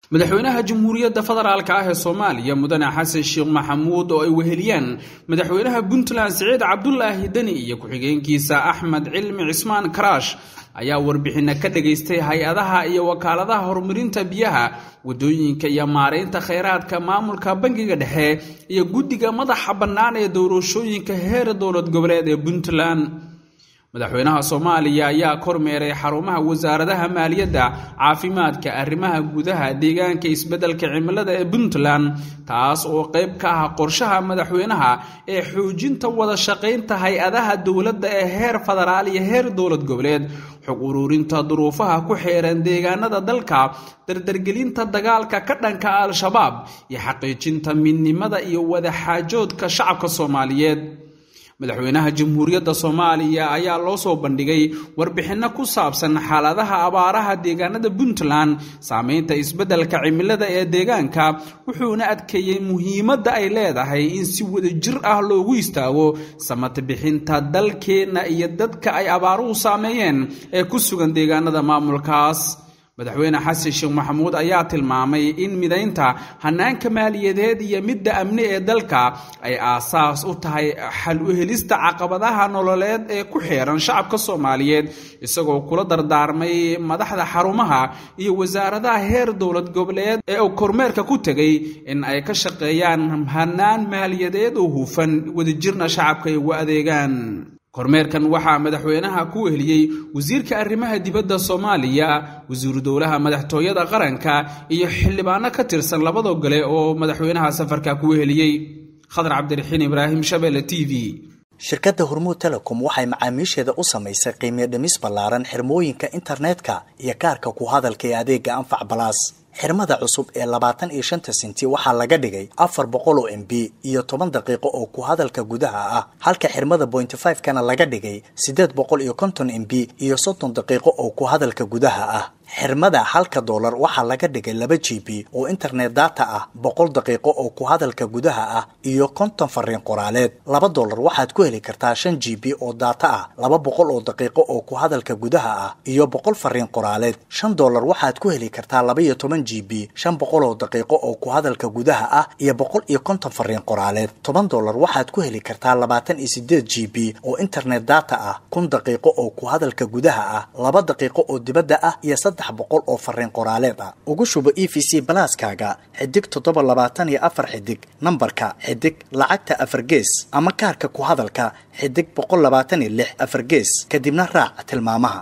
madaxweynaha jamhuuriyadda federaalk ah ee soomaaliya mudane xasan sheekh maxamuud oo ay weheliyaan madaxweynaha puntland siciid cabdulaahi deni iyo ku-xigeenkiisa axmed cilmi cismaan karaash ayaa warbixinno ka dhagaystay hay-adaha iyo wakaaladaha horumarinta biyaha waddooyinka iyo maaraynta khayraadka maamulka bangiga dhexe iyo guddiga madaxa bannaan ee doorashooyinka heer dowlad goboleed ee puntland madaxweynaha soomaaliya ayaa kormeeray xarumaha wasaaradaha maaliyadda caafimaadka arrimaha gudaha deegaanka isbeddelka cimilada ee puntland taas oo qayb ka ah qorshaha madaxweynaha ee xoojinta wada shaqaynta hay-adaha dowladda ee heer federaal iyo heer dowlad goboleed xog ururinta duruufaha ku xeeran deegaanada dalka dardargelinta dagaalka ka dhanka al-shabaab iyo xaqiijinta midnimada iyo wadaxaajoodka shacabka soomaaliyeed madaxweynaha jamhuuriyadda soomaaliya ayaa loo soo bandhigay warbixinno ku saabsan xaaladaha abaaraha deegaanada puntland saameynta isbeddelka cimilada ee deegaanka wuxuuna adkeeyey muhiimadda ay leedahay in si wadajir ah loogu istaago samata bixinta dalkeenna iyo dadka ay abaaruhu saameeyeen ee ku sugan deegaanada maamulkaas madaxweyne xasan sheekh maxamuud ayaa tilmaamay in midaynta hanaanka maaliyadeed iyo midda amni ee dalka ay aasaas u tahay xal u helista caqabadaha nololeed ee ku xeeran shacabka soomaaliyeed isagoo kula dardaarmay madaxda xarumaha iyo wasaaradaha heer dowlad goboleed ee uu kormeerka ku tegay in ay ka shaqeeyaan hanaan maaliyadeed oo hufan wadajirna shacabka ay ugu adeegaan kormeerkan waxaa madaxweynaha ku weheliyey wasiirka arrimaha dibadda soomaaliya wasiiru dowlaha madaxtooyada qaranka iyo xildhibaano ka tirsan labada gole oo madaxweynaha safarka ku weheliyey khadar cabdiraxiin ibraahim shabeelle t v shirkadda hormuud telecom waxay macaamiisheeda u samaysay qiimiyo dhimis ballaaran xirmooyinka internetka iyo kaarka ku hadalka ee adeega anfac balaas xirmada cusub ee labaatan iyo shanta sinti waxaa laga dhigay afar boqol oo m b iyo toban daqiiqo oo ku hadalka gudaha ah halka xirmada pointy five kana laga dhigay siddeed boqol iyo konton m b iyo soddon daqiiqo oo ku hadalka gudaha ah xirmada halka doolar waxaa laga dhigay laba g b oo internet data ah boqol daqiiqo oo ku hadalka gudaha ah iyo konton fariin qoraaleed laba doolar waxaad ku heli kartaa shan g b oo data ah laba boqol oo daqiiqo oo ku hadalka gudaha ah iyo boqol fariin qoraaleed shan doolar waxaad ku heli kartaa laba iyo toban g b shan boqol oo daqiiqo oo ku hadalka gudaha ah iyo boqol iyo konton fariin qoraaleed toban doolar waxaad ku heli kartaa labaatan iyo sideed g b oo internet data ah kun daqiiqo oo ku hadalka gudaha ah laba daqiiqo oo dibadda ah iyo saddex boqol oo fariin qoraaleed ah ugu shubo e v c balaaskaaga xidig toddoba labaatan iyo afar xidig nambarka xidig lacagta afar gees ama kaarka ku hadalka xidig boqol labaatan iyo lix afar gees kadibna raac tilmaamaha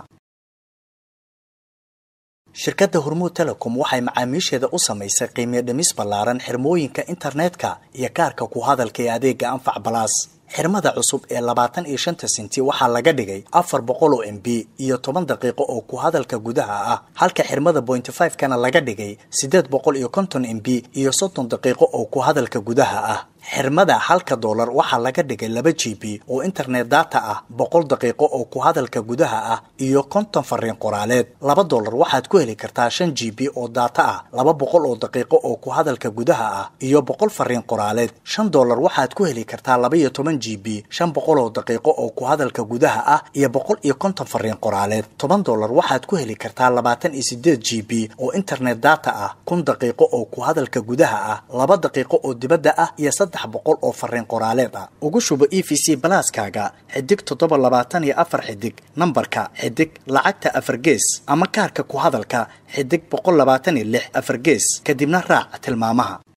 shirkadda hormuud telecom waxay macaamiisheeda u samaysay qiimiyo dhimis ballaaran xirmooyinka internetka iyo kaarka ku hadalka ee adeega anfac balaas xirmada cusub ee labaatan iyo shanta sinti waxaa laga dhigay afar boqol oo m b iyo toban daqiiqo oo ku hadalka gudaha ah halka xirmada pointy five kana laga dhigay siddeed boqol iyo konton m b iyo soddon daqiiqo oo ku hadalka gudaha ah xirmada halka doolar waxaa laga dhigay laba g b oo internet data ah boqol daqiiqo oo ku hadalka gudaha ah iyo konton fariin qoraaleed laba doolar waxaad ku heli kartaa shan g b oo data ah laba boqol oo daqiiqo oo ku hadalka gudaha ah iyo boqol fariin qoraaleed shan doolar waxaad ku heli kartaa laba iyo toban g b shan boqol oo daqiiqo oo ku hadalka gudaha ah iyo boqol iyo konton fariin qoraaleed toban doolar waxaad ku heli kartaa labaatan iyo sideed g b oo internet data ah kun daqiiqo oo ku hadalka gudaha ah laba daqiiqo oo dibadda ah iyo boqol oo fariin qoraaleed ah ugu shubo e v c balaaskaaga xidig toddoba labaatan iyo afar xidig nambarka xidig lacagta afar gees ama kaarka ku hadalka xidig boqol labaatan iyo lix afar gees kadibna raac tilmaamaha